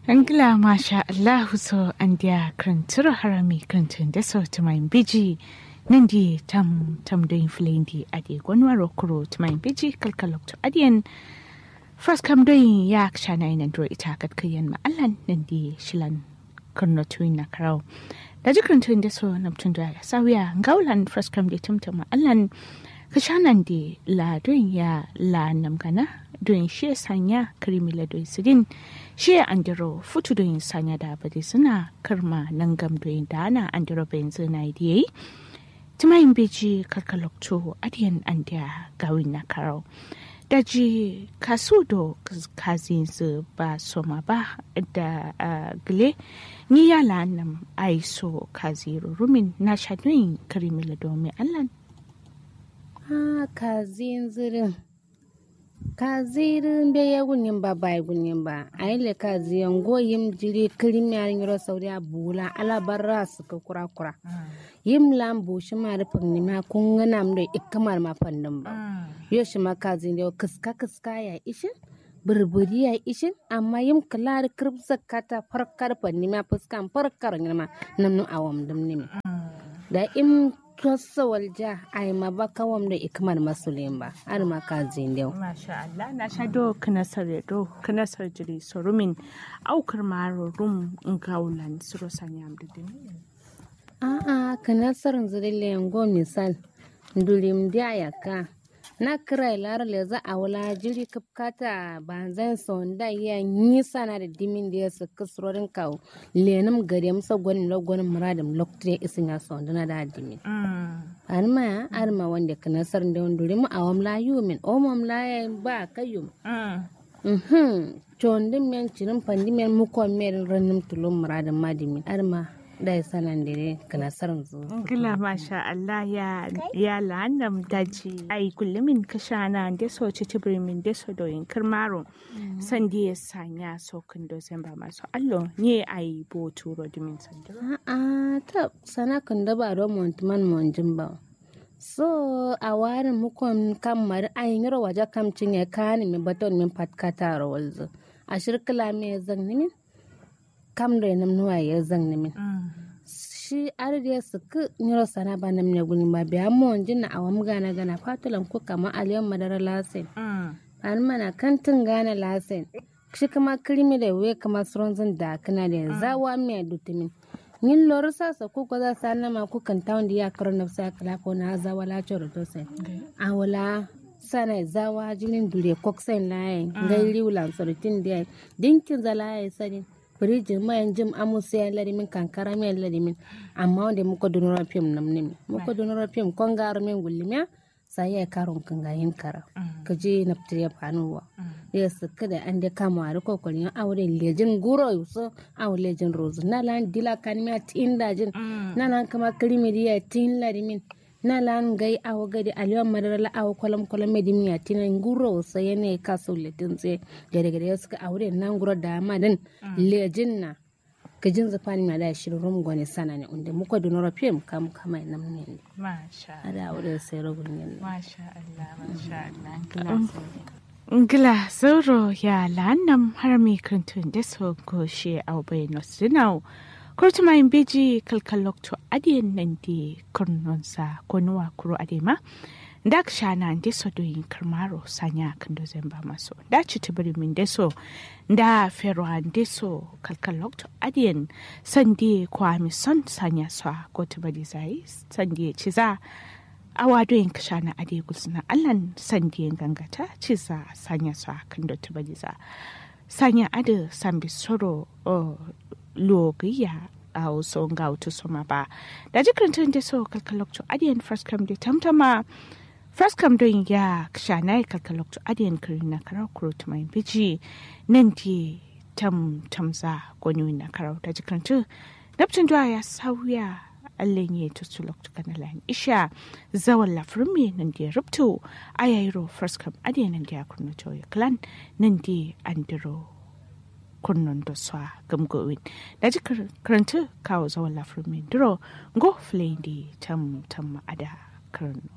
Angla masha Allahu so andia krantura harami krantun da so tumain biji nandi tam tam doin flendi adi gwanwa rokuro tumain biji kalkalok to adiyan first kam doin ya kshana ina dro ita kat kayan ma allan nandi shilan kurno tuin na karau da jikrantun da so namtun da ya sawiya ngaulan first kam di tumtuma allan kashanan di la doin ya la namgana doin shi sanya krimi la doin sidin shi andiro futu doin sanya da bade suna karma nan gam doin da ana andiro bayan zina yi timayin beji karkalokto adiyan andiya gawin na karau daji kasu do kazin su ba soma ba da gile ni yala nam aiso kaziru rumin na shadoyin karimila domin allan ha kazin zirin kazirin be ya gunin ba bai gunin ba a yi le kaziyan goyim jiri kirim ya yiro sauri a bula alabarra su ka kura kura yim lam bu shi ma rufin ni ma kun gana mu da ikamar ma fannin ba yo shi ma kazin da kiska kiska ya ishin burburi ya ishin amma yim kalar kirbsa kata farkar fanni ma fuskan farkar ni ma namnu awam dum ni da im tossa walja ai ma ba kawam da ikmar masulin ba har ma ka zindew masha Allah na sha do kanasar do kanasar jiri sorumin aukar maro rum ngaulan suro sanyam da dini a a kanasar zirille ngo misal ndulim dia yaka na kira lar le za a wala jiri kapkata banzan sonda ya nisa na da dimin da ya su kasrorin kawo lenum gare musa gwanin lagwanin muradin lokacin isin ya sonda na da dimin arma arma wanda ka nasar da wanda rimu a wamla yumin o mamla ya ba kayum mhm chondin men cirin pandi men mukon men ranum tulum muradin madimin arma da ya sanan dire ka nasar zu Gila masha Allah ya ya la'annam daji ai kullumin kashana da so ci tibrimin da so doyin kirmaro san da ya sanya so kun do ba masu allo ne ai bo turo dimin sandiro a'a ta sana kan da ba don montuman monjin ba so a warin mukon kamar ayin yaro waje kam cinye kani mi baton min patkata rawalzu a shirkila me zan nimin kam da nam nuwa ya zan nimin shi ardiya su ku nyiro sana ba nam ne guni ba biya monjin na awam gana gana fatulan ku kama aliyan madara lasin an mana kantin gana lasin shi kama kirimi da we kama suronzin da kana da zawa mai dutumin yin lori sasa ko ko za sa nama ku kan tawon da ya karo na sa kala ko na za wala choro to sai a wala sana zawa jinin dure koksen laye ngai liulan sorotin da dinkin za laye sani firijin mayan jim amusa ya larimin kankara mai larimin amma wanda muka dunura fim nam ne muka dunura fim kon garo min gullimiya sai ya karon kan gayin kara ka je na fitar ya fanuwa ya suka da an da kama a kokarin aure lejin guro yuso aure lejin rozu na lan dila kan miya tin dajin na lan kama krimi diya tin larimin na lan gai awo gadi aliwan madara la awo kolam kolam me dimiya tin guro so yene ka so letin tse gare gare suka aure nan guro da madan lejin na gajin zafani ma da shirin rum gwani sana ne inda muka dunora fim kam kama nam ne masha ada aure sai rogun ne masha Allah masha Allah Ngila sauro ya la'annam har mai kantun da so goshe a bai nosinau kurtu mai beji kalkalokto adiyan nan di kurnonsa ko nuwa kuro adema da ka shana da so doyin karmaro sanya kan do ba maso da ci tibiri min da so da ferwan da so kalkalokto adiyan sandi kwami son sanya so ko tibiri zai sandi ci za awa doyin ka shana ade gulsuna allan sandiyan gangata ci za sanya so kan do tibiri za sanya ade sambi soro logiya a wasu ga wata soma ba da jikin da so kalkalokto adiyan first come da tamtama first come don ya shana ya kalkalokto adiyan kirin na karau kuro mai biji nan di tam tamza gwani na karau da jikin tu naftin ya sauya allen ya tutu lokto kana lan isha zawan lafirin me nan di rubto ayayro first come adiyan nan di akurno to clan nan di andiro kunnon da swa gamgowin da ji karanta kawo zawon lafirmin duro go flendi tam tam ada karno